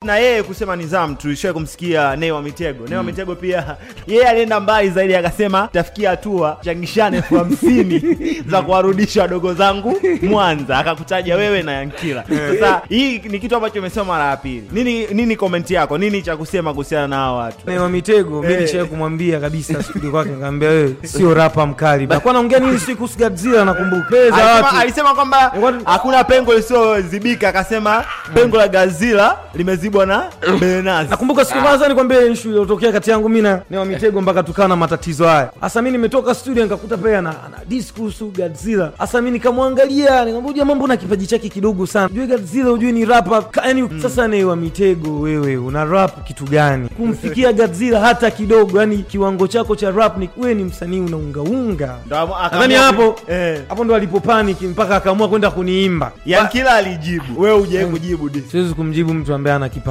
na yeye kusema nizamu tulishawahi kumsikia Nay wa Mitego. Nay wa Mitego pia yeye alienda mbali zaidi akasema tafikia hatua changishane elfu hamsini za kuwarudisha wadogo zangu Mwanza, akakutaja wewe na Yankila. Sasa hii ni kitu ambacho umesema mara ya pili. Nini nini komenti yako? Nini cha kusema kuhusiana na hao watu? Nay wa Mitego mi Eh. nishawahi kumwambia kabisa studio kwake, nikamwambia wewe sio rapa mkali. Alikuwa anaongea nini siku kuhusu Godzilla, nakumbuka mbele za Alisema, watu alisema kwamba Eh, watu- hakuna pengo lisiozibika, akasema pengo la Gazila limezibwa na Benazi. Nakumbuka siku kwanza nikwambia issue iliyotokea kati yangu mimi na Nay wa Mitego mpaka tukawa na matatizo haya. Hasa mimi nimetoka studio nikakuta pia ana ana disc kuhusu Godzilla. Hasa mimi nikamwangalia nikamwambia jamaa, mbona kipaji chake kidogo sana. Ujue Godzilla ujue ni rapper. Ka- Yaani sasa Nay wa Mitego wewe una rap kitu gani? Kumfikia Godzilla hata kidogo. Yaani kiwango chako cha rap ni wewe ni msanii unaungaunga. Ndo amu- akaamua Nadhani ku- hapo eh. hapo ndo alipo mpaka akaamua kwenda kuniimba. Yankila alijibu, wewe hujai kujibu dis. Siwezi kumjibu mtu ambaye ana kipaji